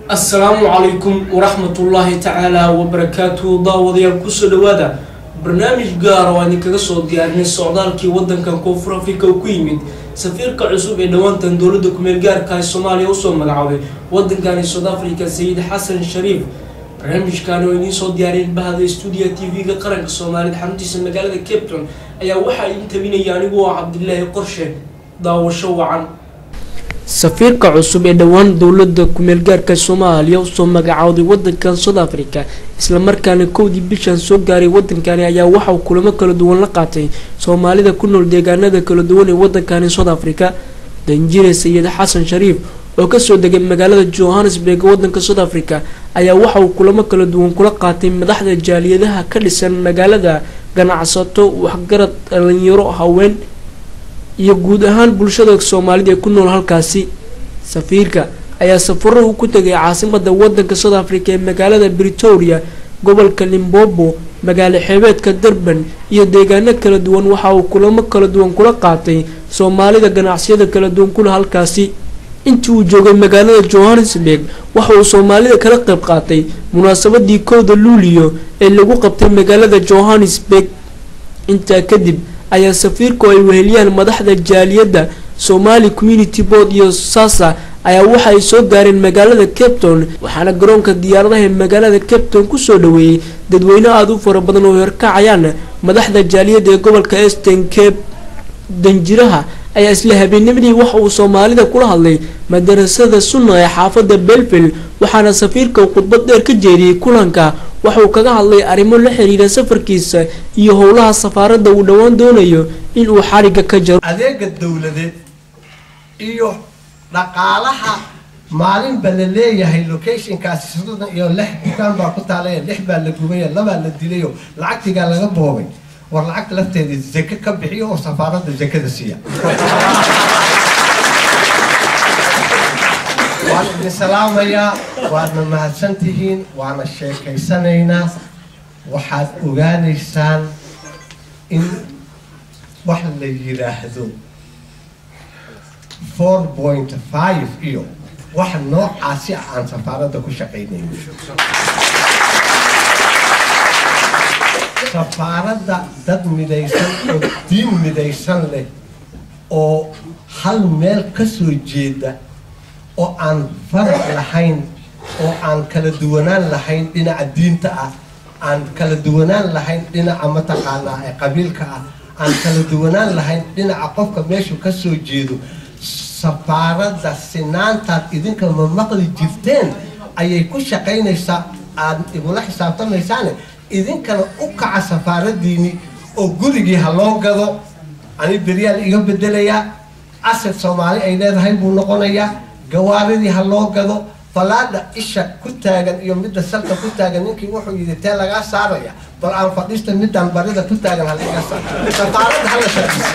assalaamu calaykum waraxmatullaahi tacaala wabarakaatuhu daawadayaal kusoo dhawaada barnaamij gaar oo aan idinkaga soo diyaarinay socdaalkii wadankan koonfur afrika uu ku yimid safiirka cusub ee dhowaantan dowladda kumeel gaarka ee soomaaliya usoo magacaabay wadankani south africa sayid xasan shariif barnaamijkan oo idiin soo diyaariyeen bahda stuudiya t v-ga qaranka soomaaliyeed xaruntiisa magaalada cape town ayaa waxaa idin tabinaya anigu oo cabdilaahi qorshe daawasho wacan safiirka cusub ee dhowaan dowlada kumeel gaarka soomaaliya usoo magacawday wadankan south africa islamarkaana kowdii bishan soo gaaray wadankani ayaa waxauu kulamo kala duwan la qaatay soomaalida ku nool deegaanada kala duwan ee wadankani south africa danjire sayid xasan shariif oo kasoo degay magaalada johannesburg wadanka south africa ayaa waxa uu kulamo kala duwan kula qaatay madaxda jaaliyadaha ka dhisan magaalada ganacsato waxgarad dhalinyaro haween iyo guud ahaan bulshada soomaalida ee ku nool halkaasi safiirka ayaa safaro uu ku tegay caasimada wadanka south africa ee magaalada britoria gobolka limbobo magaalo xeebeedka durban iyo deegaano kala duwan waxa uu kulamo kala duwan kula qaatay soomaalida ganacsiyada kala duwan kula halkaasi intii uu joogay magaalada johannesburg waxa uu soomaalida kala qayb qaatay munaasabadii kowda luuliyo ee lagu qabtay magaalada johannesburg intaa kadib ayaa safiirku ay weheliyaan madaxda jaaliyadda somali community board iyo sasa ayaa waxa ay soo gaareen magaalada cape town waxaana garoonka diyaaradaha ee magaalada cape town kusoo dhaweeyey dadweyne aada u fara badan oo horkacayaan madaxda jaaliyadda ee gobolka eastern cape danjiraha ayaa isla habeennimadii waxa uu soomaalida kula hadlay madarasada sunna ee xaafada belville waxaana safiirka khudbad dheer ka jeediyey kulanka waxauu kaga hadlay arrimo la xiriira safarkiisa iyo howlaha safaaradda uu dhowaan doonayo inuu xariga ka jaro adeega dowladeed iyo dhaqaalaha maalinba la leeyahay locationkaasi soddon iyo lix dukaan baa ku taalaya lix baa la gubayo labaa la dilayo lacagtigaa laga boobay war lacagta lafteeda zake ka bixiyo oo safaaradda zakada siiya waan idin salaamayaa waadna mahadsantihiin waana sheekaysanaynaa waxaad ogaanaysaan in wax la yidhaahdo four point five iyo wax noocaasi ah aan safaaradda ku shaqaynayno safaaradda dad midaysan oo diin midaysan leh oo hal meel ka soo jeeda oo aan faraq lahayn oo aan kala duwanaan lahayn dhinaca diinta ah aan kala duwanaan lahayn dhinaca mataqaanaa ee qabiilka ah aan kala duwanaan lahayn dhinaca qofka meeshu ka soo jeedo safaaradda sinaantaad idinka ma maqli jirteen ayay ku shaqaynaysaa aad igula xisaabtamaysaane idinkana u kaca safaaradiini oo gurigii ha loo gado ani beryaal iga bedelayaa asad soomaali ay leedahay buu noqonayaa gawaaridii ha loo gado falaadha isha ku taagan iyo midda salka ku taagan ninkii wuxuu yidhi tee lagaa saaraya bal aan fadhiista midaan barida ku taagan halaga saar safaaradda hala shaqeysa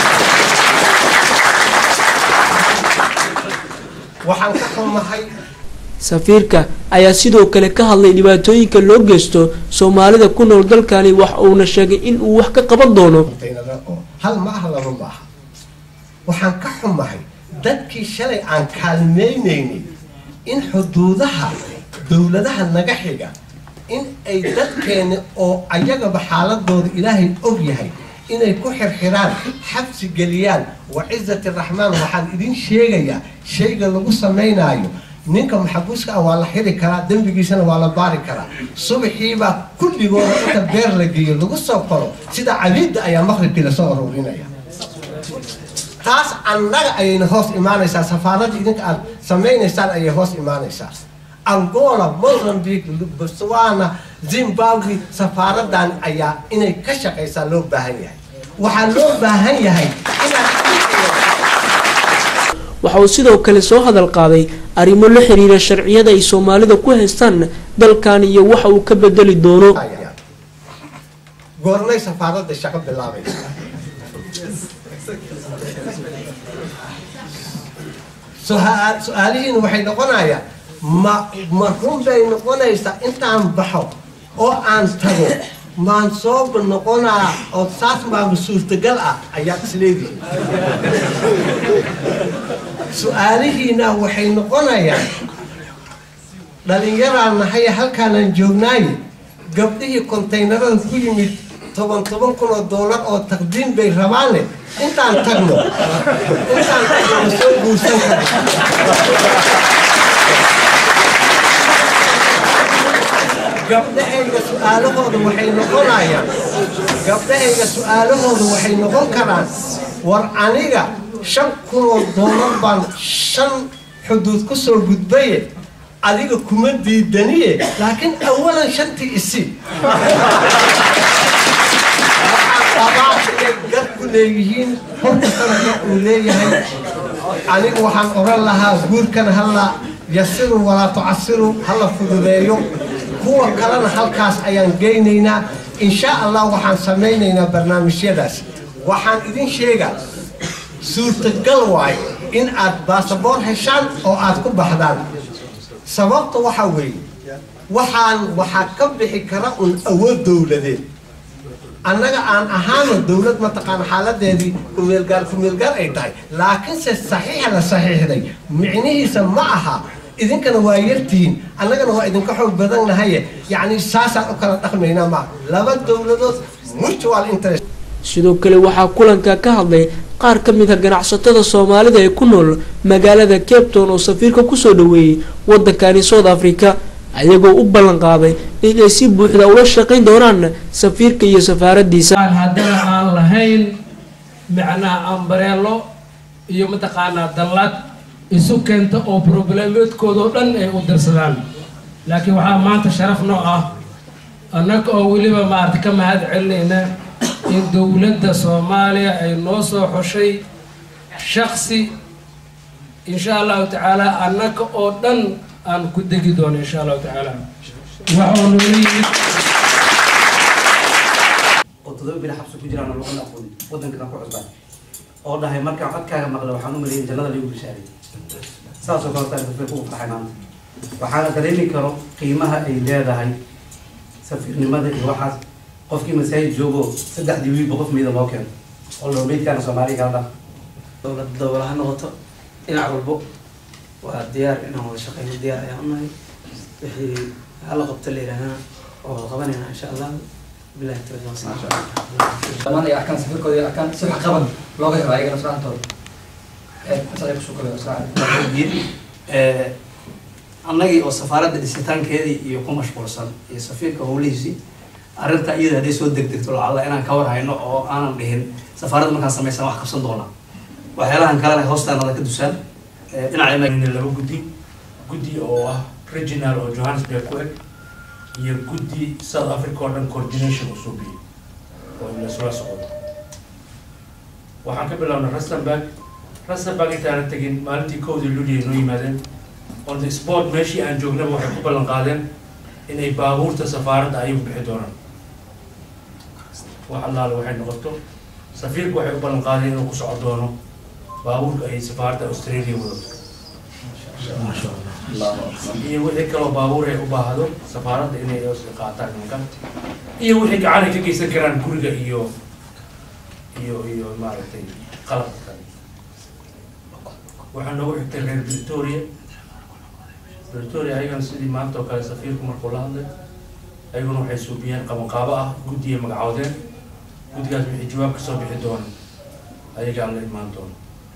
waxaan ka xumahay safiirka ayaa sidoo kale ka hadlay dhibaatooyinka loo geysto soomaalida ku nool dalkani wax uuna sheegay in uu wax ka qaban doono hal ma ah laba ma aha waxaan ka xumahay dadkii shalay aan kaalmaynaynay in xuduudaha dowladaha naga xiga in ay dadkeeni oo ayagaba xaaladooda ilaahay og yahay inay ku xirxiraan xabsi geliyaan wa cizati raxmaan waxaan idin sheegayaa shayga lagu samaynaayo ninka maxabuuska ah waa la xiri karaa dembigiisana waa la baari karaa subaxiibaa kulligooda inta beer la geeyo lagu soo qoro sida cabiidda ayaa maqribkii lasoo aruurinaya taas annaga ayayna hoos imaanaysaa safaaradda idinka aad samaynaysaan ayay hoos imaanaysaa angola mozambique botswana zimbabwe safaaradan ayaa inay ka shaqaysaa loo baahan yahay waxaa loo baahan yahay inaad waxa uu sidoo kale soo hadal qaaday arrimo la xiriira sharciyada ay soomaalida ku haystaan dalkan iyo waxa uu ka bedeli doono goormay safaaradda shaqo bilaabaysa su-aalihiina waxay noqonayaan ma ma run bay noqonaysaa intaan baxo oo aan tago maan sooba noqonaa oo saas maama suurtagal ah ayaad isleedihi su-aalihiina waxay noqonayaan dhallinyaraan nahay halkaanaan joognaaye gabdhihii kontaynarada ku yimid toban toban kun oo doolar oo taqdiim bay rabaane intaan tagno intaan tagno ma soo guursan kara gabdhahayga su-aalahooda waxay noqonayaan gabdhahayga su-aalahooda waxay noqon karaan war aniga shan kun oo doolar baan shan xuduud ku soo gudbaye adiga kuma diidaniye laakiin awalan shantii isi qabaa inay gar ku leeyihiin horkastana gar uu leeyahay aniga waxaan oran lahaa guurkan halla yasiru walaa tucasiru hala fududeeyo kuwa kalena halkaas ayaan geynaynaa insha allah waxaan samaynaynaa barnaamijyadaas waxaan idin sheegaa suurtagal waayo in aad baasaboor heshaan oo aad ku baxdaan sababta waxaa weeye waxaan waxaa ka bixi kara un awood dowladeed annaga aan ahaano dowlad mataqaana xaaladeedii kumeelgaar kumeelgaar ay tahay laakiinse saxiixa la saxiixday micnihiisa ma aha idinkana waa yartihiin annagana waa idinka xoog badannahaye yacni saasaan u kala dhaqmaynaa maa laba dowladood mutual interest sidoo kale waxaa kulanka ka hadlay qaar ka mid a ganacsatada soomaalida ee ku nool magaalada cape town oo safiirka kusoo dhaweeyey wadankani south africa ayagoo u ballan qaaday inay si buuxda ula shaqayn doonaan safiirka iyo safaaradiisa haddana aan lahayn macnaha ambareelo iyo mataqaanaa dallad isu keenta oo probleemeedkooda oo dhan ay u dirsadaan laakiin waxaa maanta sharaf noo ah annaga oo weliba maarata ka mahad celinayna in dowladda soomaaliya ay noo soo xushay shaksi insha allahu tacaala annaga oo dhan aan ku degi doono insha allahu tacaala waxuu noola yimid oo todoba bil xabsi ku jiraan oo luqada aqooni wadankana ku cusbaan oo dhahay markaan codkaaga maqla waxaan u maleeyay jannada lagu bishaaray saasoo kale taa safiirku u farxay maanta waxaana dareemi karo qiimaha ay leedahay safiirnimada iyo waxaas qofkii masaajid joogo saddexdii wiilba qof miida loo keeno oo loo meydkaana soomaaliya kala dhaq dowlad dowla ha noqoto dhinac walbo waa diyaar inaan wada shaqeyno diyaar ayaan unahay wixii hala qabto la yidhaahana oo wada qabanayna insha allah bilahi tawfiiq dhammaan ay arkaan safirkooda ay arkaan si wax qaban looga helo ayagana suraantooda saay kusoo kobay ogyiin annagii oo safaaradda dhisitaankeedii iyo ku mashquulsan iyo safiirka howlihiisii arrinta iyada hadday soo degdegto lacalla inaan ka war hayno oo aanan dhihin safaaradda markaan samaysan wax qabsan doonaa waxyaalahan kalena hoostaanada ka dusaan dhinaca laba guddi guddi oo ah regional oo johannesburg ku eg iyo guddi south africa oo dhan coordination usoo biyey oo lasula socdo waxaan ka bilaabnay rustenburg rustenburg intaana tegin maalintii kowdii luliya noo yimaadeen on the sport meeshii aan joognaba waxay ku ballan qaadeen inay baabuurta safaaradda ayagu bixi doonaan wax allaale waxay noqoto safiirku waxay u ballan qaadeen inuu ku socon doono baabuurka ay safaaradda australia wadato iyo wixii kaloo baabuur ay u baahdo safaaradda inay qaataan nimankan iyo wixii gacan ay ka geysan karaan guriga iyo iyo iyo maaragtay qalabka kale waxaa noogu xigtay reer victoria victoria ayagana sidii maanta oo kale safiirku markuu la hadlay ayaguna waxay suubiyeen qabanqaabo ah guddiya magacoodeen guddigaas wixii jawaab kasoo bixi doona ayagaan la imaan doona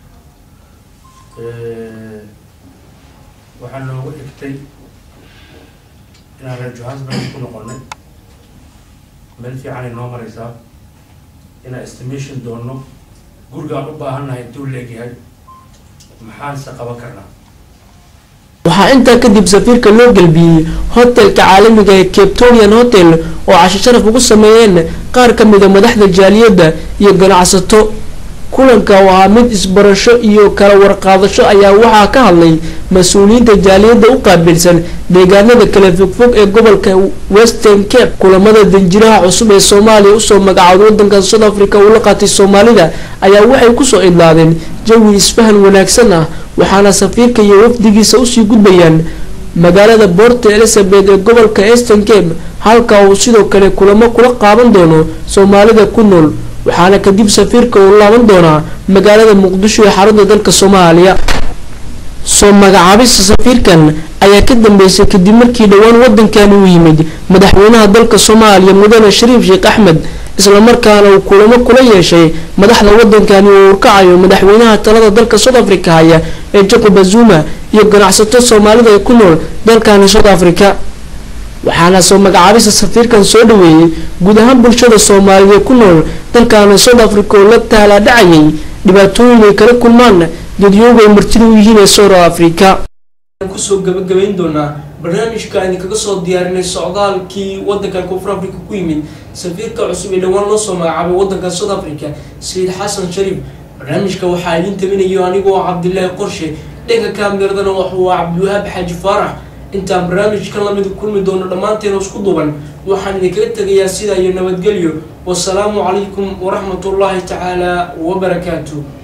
waxaa noogu xigtay inaan reer johannesburg ku noqonay meel fiican ay noo maraysaa inaan estimation doonno gurigaan u baahannahay intuu leegyahay maxaanse qaban karnaa waxaa intaa kadib safiirka loo gelbiyey hotelka caalamiga ee capetonian hotel oo casho sharaf ugu sameeyeen qaar ka mida madaxda jaaliyadda iyo ganacsato kulanka oo ahaa mid isbarasho iyo kala warqaadasho ayaa waxaa ka hadlay mas-uuliyiinta jaaliyadda u qaabilsan deegaanada kala fogfog ee gobolka western cape kulamada danjiraha cusub ee soomaaliya usoo magacooday wadanka south africa uu la qaatay soomaalida ayaa waxay kusoo idlaadeen jawi isfahan wanaagsan ah waxaana safiirka iyo wafdigiisa usii gudbayaan magaalada port elizabeth ee gobolka eastern cape halka uu sidoo kale kulamo kula qaaban doono soomaalida ku nool waxaana kadib safiirka uu laaban doonaa magaalada muqdisho ee xarunta dalka soomaaliya soo magacaabista safiirkan ayaa ka dambeysay kadib markii dhowaan wadankani uu yimid madaxweynaha dalka soomaaliya mudane shariif sheekh axmed islamarkaana uu kulamo kula yeeshay madaxda wadankani uu urkacayo madaxweynaha talada dalka south africa haya ee jacob azuma iyo ganacsato soomaalida ee ku nool dalkani south africa waxaana soo magacaabista safiirkan soo dhaweeyey guud ahaan bulshada soomaaliyeed ee ku nool dalkani south africa oo la taalaa dhacayay dhibaatooyin ay kala kulmaan dadyooga ay martida u yihiin ee south africa kusoo gabagabayn doonaa barnaamijka idinkaga soo diyaarinay socdaalkii wadankan koonfur africa ku yimid safiirka cusub ee dhowaan loo soo magacaabay wadanka south africa sayid xasan shariif barnaamijka waxaa idin tabinayo anigoo cabdilaahi qorshe dhanka kaameradana waxuu cabdiwahaab xaaji faarax intaan barnaamijkan lamid kulmi doono dhammaanteena isku duban waxaan idinkaga tegayaa sidaa iyo nabadgelyo wasalaamu calaykum waraxmatullaahi tacaala wabarakaatu